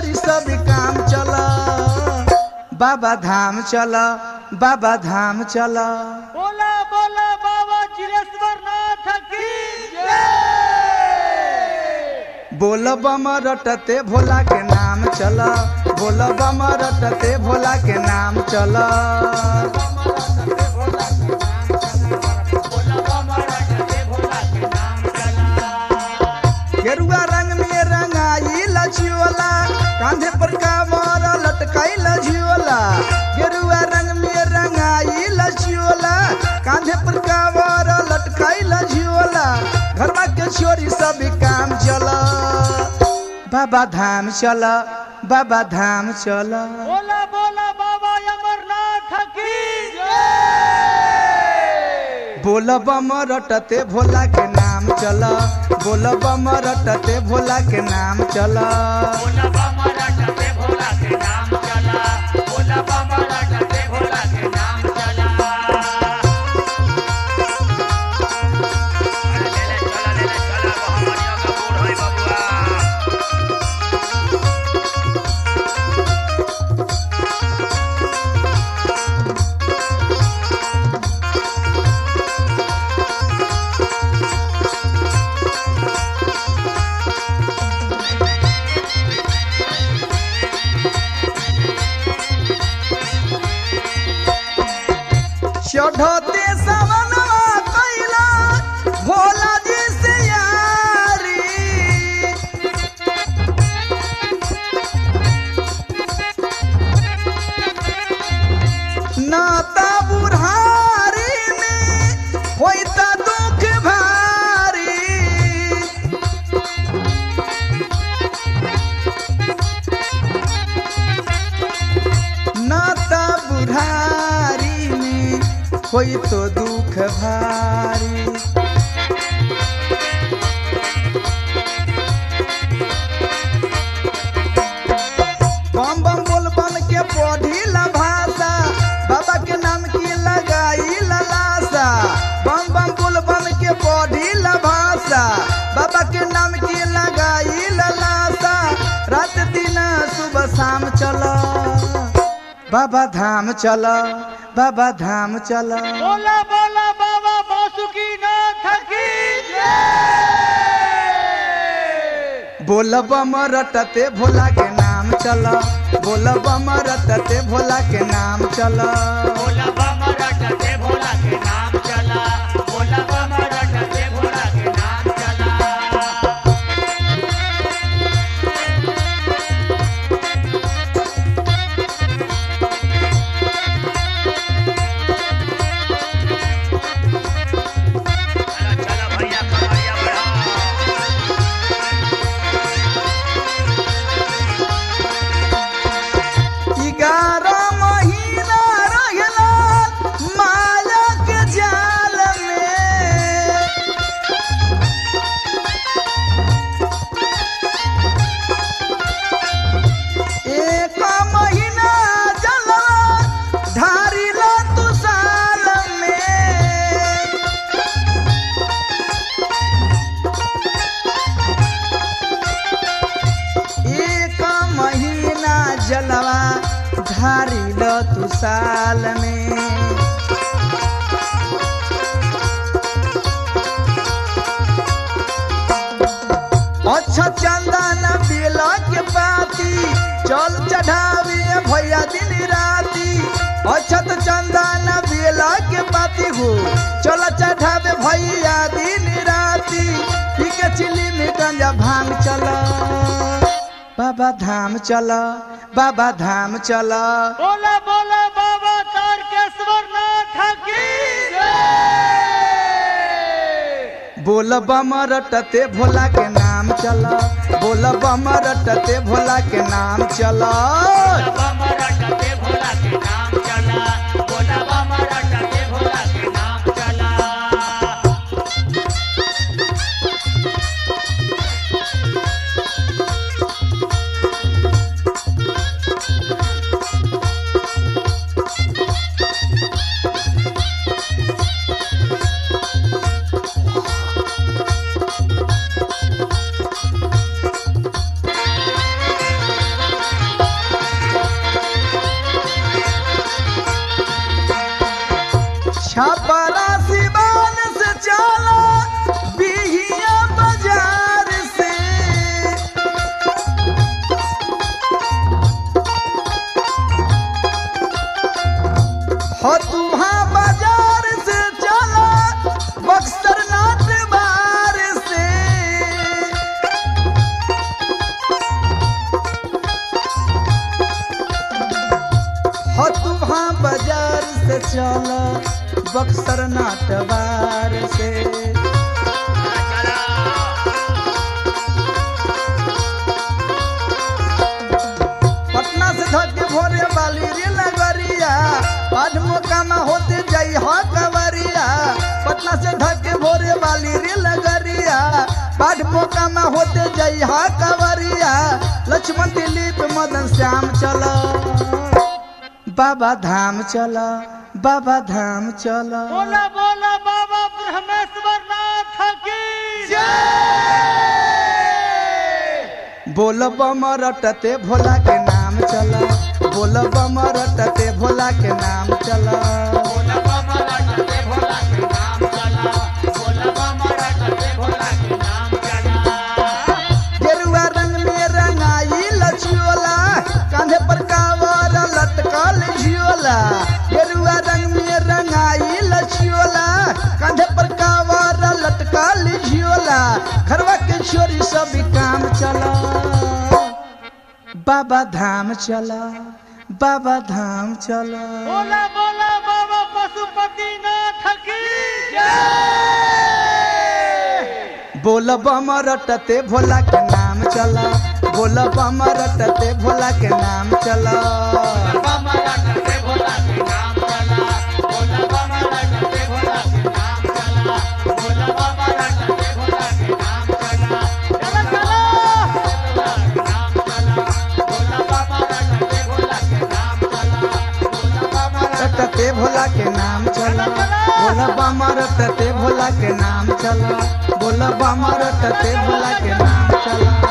छोरी सब काम चल बाबा धाम चल बाबा धाम चल बोला बोला बाबा चिरेश्वर नाथ की बोल बम रटते भोला के नाम चल बोल बम रटते भोला के नाम चल गेरुआ रंग में रंगाई लछियोला कांधे पर कामर लटकाई लछियोला गेरुआ रंग में रंगाई लछियोला कांधे पर कामर लटकाई लछियोला घरवा के छोरी सब काम चल बाबा धाम चल बाबा धाम चल बोला बोला बाबा अमरनाथ की बोल बम रटते भोला के नाम चल बोल बम रटते भोला के नाम चल बोला बाबा रटते भोला के नाम चला बोला बाबा रटते भोला के नाम चला अरे ले ले चला ले ले चला मोहम्मदिया का बूढ़ होई बबुआ चढ़ते सवनवा कैला भोला जी से यारी नाता बुढ़ारी में होता दुख भारी नाता बुढ़ारी में कोई तो दुख भारी बम बम बोल बन के पढ़ी ला भाषा बाबा के नाम की लगाई ललासा बम बम बोल बन के पढ़ी ला भाषा बाबा के नाम की लगाई ललासा रात दिन सुबह शाम चल बाबा धाम चल बाबा धाम चल बोला बोला बाबा बासुकी नाथ की बोल बम रटते भोला के नाम चल बोल बम रटते भोला के नाम चल बोला बाबा रटते भोला के नाम चला बोला बाबा रटते भोला के नाम चला चला चला भैया कमरिया बढ़ा ग्यारह महीना रहला माया के जाल में एक महीना जला ढारी ला तू साल में एक महीना जलवा धारी ल तू साल में अच्छा चंदन बेला के पाती चल चढ़ावे भैया दिन राती अछत चंदन बेला के पाती हो चल चढ़ावे भैया दिन राती ठीक चिली में गंजा भांग चल बाबा धाम चल बाबा धाम चल बोला बोला बाबा तारकेश्वर नाथ की बोल बम रटते भोला के नाम चल बोल बम रटते भोला के नाम चल बाबा रटते भोला के नाम चला बोला बाबा रटते भोला के नाम चला छपरा सिवान से चला बिहिया बाजार से हो तुम्हा बाजार से चला बक्सर नाट बार से हो तुम्हा बाजार से चला बक्सर नाट बार से चला पटना से धके भोरे वाली रे लगरिया आज मोकामा होते जाई हा कवरिया पटना से धके भोरे वाली रे लगरिया आज मोकामा होते जाई हा कवरिया लक्ष्मण दिलीप मदन श्याम चला बाबा धाम चला बाबा धाम चला बोला बोला बाबा ब्रह्मेश्वर नाथ की बोल बम रटते भोला के नाम चला बोल बम रटते भोला के नाम चला बोला बाबा रटते भोला के नाम चला बोला बाबा रटते भोला के नाम चला गेरुआ रंग में रंगाई लछियोला कांधे पर कावर लटकल झियोला गेरुआ रंग में रंगाई लछियोला कांधे पर कावर लटकल झियोला घरवा के छोरी सब काम चला बाबा धाम चला बाबा धाम चला बोला बोला बाबा पशुपति नाथ की बोल बम रटते भोला के नाम चला बोल बम रटते भोला के नाम चला बाबा रटते भोला के नाम चला बोला बाबा रटते भोला के नाम चला बोला बाबा रटते भोला के नाम चला चला चला नाम चला बोला बाबा रटते भोला के नाम चला बोला बाबा रटते भोला के नाम चला बोल बम रटते भोला के नाम चला बोल बम रटते भोला के नाम चला